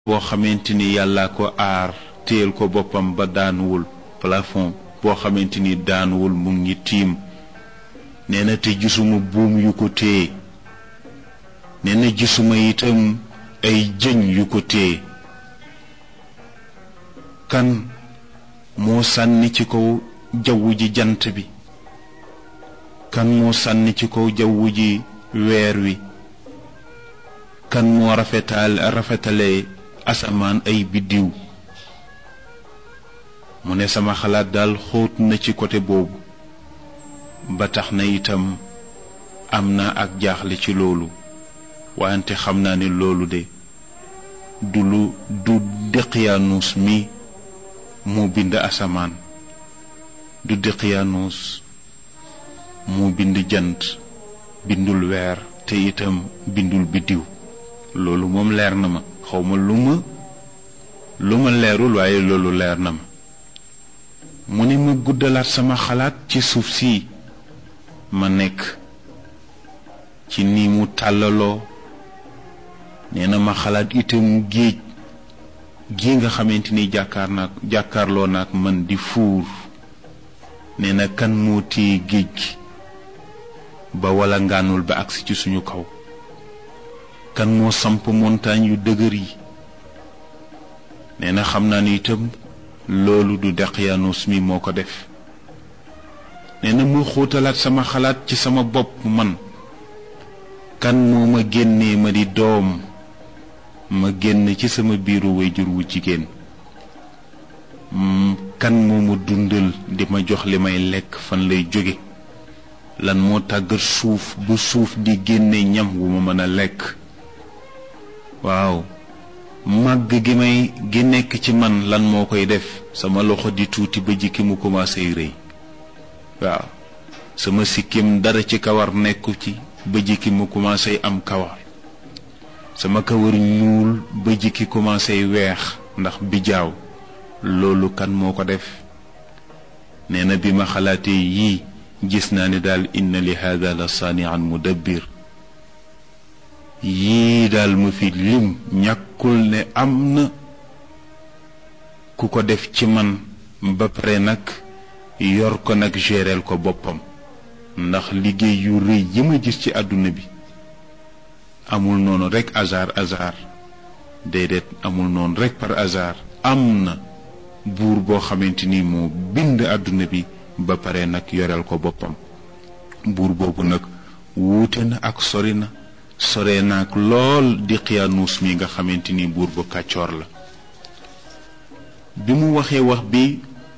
boo xamante ni yàlla ko aar téyel ko boppam ba daanuwul plafond boo xamante ni daanuwul mu ngi tiim nee na te gisuma buum yu ko téye nee na gisuma itam ay jëñ yu ko téye kan moo sànni ci kaw jawwu ji jant bi kan moo sànni ci kaw jawwu ji weer wi kan moo rafetal rafetale asamaan ay biddiw mu ne sama xalaat daal xóot na ci côté boobu ba tax na itam am na ak jaaxle ci loolu wante xam naa ne loolu de du lu du Daqyaanus mi moo bind asamaan du Daqyaanus moo bind jant bindul weer te itam bindul biddiw loolu moom leer na ma xawma lu ma lu ma leerul waaye loolu leer na ma mu ne ma guddalaat sama xalaat ci suuf si ma nekk ci ni mu tàllaloo nee na ma xalaat itam géej gi nga xamante ni jàkkaar naak jàkkaarloo naak man di fuur nee na kan moo téye géej gi ba wala ngaanul ba agsi ci suñu kaw kan moo samp montagne yu dëgër yi nee na xam naa ni itam loolu du Daqyaanus mi moo ko def nee na mu xóotalaat sama xalaat ci sama bopp man kan moo ma génnee ma di doom ma génn ci sama biiru wayjur wu jigéen kan moo ma dundal di ma jox li may lekk fan lay jóge lan moo tàggat suuf bu suuf di génne ñam wu ma mën a lekk waaw màgg gi may gi nekk ci man lan moo koy def sama loxo di tuuti ba jikki mu commencé rëy waaw sama sikkim dara ci kawar nekku ci ba jikki mu commencé am kawar sama kawar ñuul ba jikki commencé weex ndax bijaaw loolu kan moo ko def nee na bi ma xalaatee yii gis naa ne daal inna li hada la saanian mudabbir yii daal ma fi lim ñàkkul ne am na ku ko def ci man ba pare nag yor ko nag géreel ko boppam ndax liggéey yu rëy yi ma gis ci àdduna bi amul noonu rekk hasard hasard déedéet amul noonu rekk par hasard am na buur boo xamante ni moo bind àdduna bi ba pare nag yoreel ko boppam buur boobu nag wuute na ak sori na sore naag lool Daqyaanus mi nga xamante ni buur bu kàccoor la bi mu waxee wax bi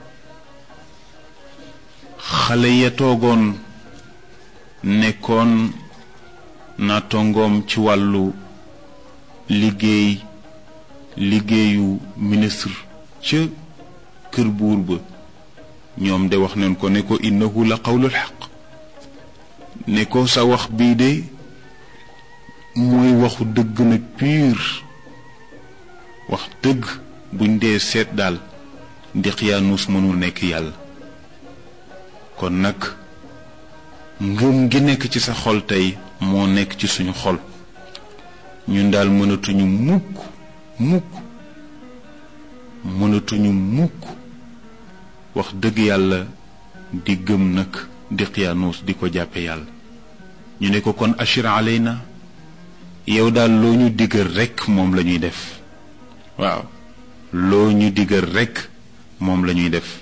xale ya toogoon nekkoon na tongoom ci wàllu liggéey liggéeyu ministre ca kër buur ba ñoom de wax nañ ko ne ko innahu la qawlul xaq ne ko sa wax bii de mooy waxu dëgg nag pur wax dëgg buñ dee seet daal Daqyaanus mënul nekk yàlla kon nag ngëm gi nekk ci sa xol tey moo nekk ci suñu xol ñun daal mënatuñu mukk mukk mënatuñu mukk wax dëgg yàlla di gëm nag Daqyaanus di ko jàppe yàlla ñu ne ko kon ashir alayna yow daal loo ñu diggal rekk moom la ñuy def waaw loo ñu diggal rekk moom la ñuy def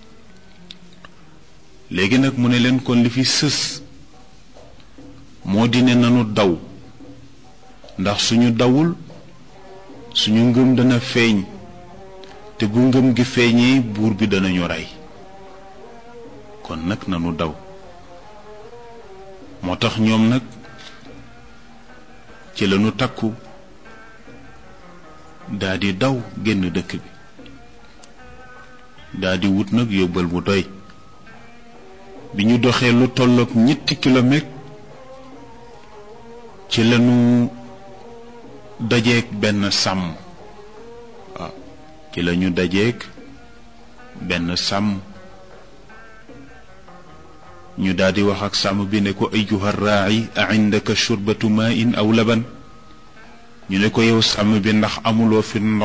léegi nag mu ne leen kon li fi sës moo di ne nanu daw ndax suñu dawul suñu ngëm dana feeñ te bu ngëm gi feeñee buur bi danañu rey kon nag nanu daw moo tax ñoom nag ci lañu takku daldi daw génn dëkk bi daldi wut nag yóbbal mu doy bi ñu doxee lu tolloog ñetti kilomètre ci lañu dajeek benn sàmm waaw ci lañu dajeek benn sàmm ñu daldi wax ak sàmm bi ne ko ayyuha raa'i a indaka shurbatu maa'in aw laban ñu ne ko yow sàmm bi ndax amuloo fi